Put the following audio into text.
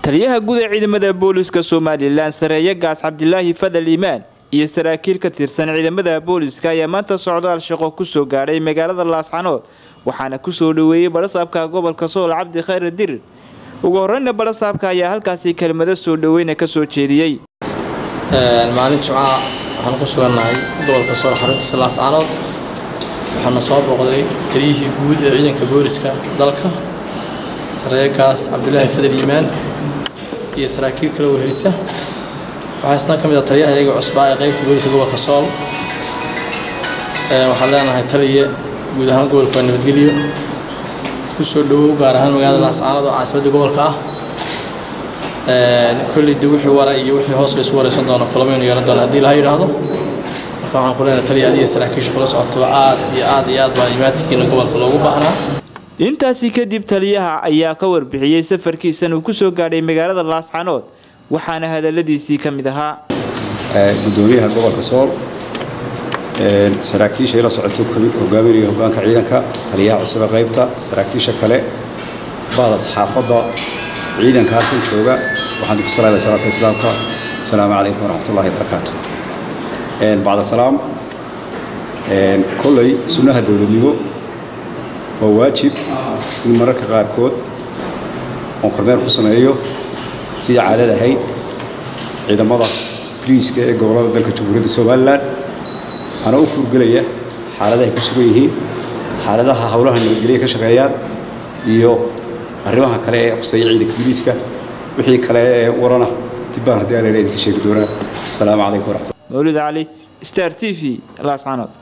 taliyaha guud ee ciidamada booliska somalilan sareeye gaas cabdilaahi fadal iimaan iyo saraakiil ka tirsan ciidamada booliska ayaa maanta socdaal shaqo kusoo gaadhay magaalada laascanood waxaana kusoo dhaweeyey barasaabka gobolka sool cabdi khayr dirir ugu horeyna barasaabka ayaa halkaasi kelmado soo dhaweyna kasoo jeediyey maalin jimcaha waxaan ku sugannahay gobolka sool xaruntiisa laascanood waxaana soo booqday taliyihii guud ee ciidanka booliska dalka sareegaas cabdilaahi fadal iimaan iyo saraakiil kale wehelisa waxaa isna ka mid ah taliyaha iyaga cusbaa ee qaybta booliska gobolka sool waxaan leenahay taliye guud ahaan gobolka waa nabadgelyo kusoo dhawow gaar ahaan magaalada laascaanood oo caasimadda gobolka ah kolley de wixii wara iyo wixii hoos la isu wareysan doono kulamaynu yeelan doona haddii laha yidhaahdo marka waxaan ku leenahay taliya adiga saraakiisha kula socoto aad iyo aad iyo aad baa imaatikiina gobolka loogu baahnaa intaasi kadib taliyaha ayaa ka warbixiyey safarkiisan uu kusoo gaadhay magaalada laascanood waxaana hadaladiisii ka mid ahaa gudoomiyaha gobolka sool saraakiisha ila socoto hogaaminaya hogaanka ciidanka taliyaha cusube qaybta saraakiisha kale bahda saxaafadda ciidanka halkan jooga waxaan ku salaamay salaata islaamka asalaamu calaykum waraxmatullahi barakaatu bacda salaam kolley sunnaha dowladnimo waa waajib in mararka qaarkood oon kormeer ku sameeyo sidii caadad ahayd ciidamada boliiska ee gobollada dalka jamhuuriyadda somalilan anaa u kuurgelaya xaaladahay ku sugan yihiin xaaladaha howlaha nabadgelya ka shaqeeyaan iyo arrimaha kale ee khuseeya ciidanka boliiska wixii kale ee warana dibbaan haddii aan idinka sheegi doonaa asalaamu calaykum waraxmatulla mawlid cali star t v laascanood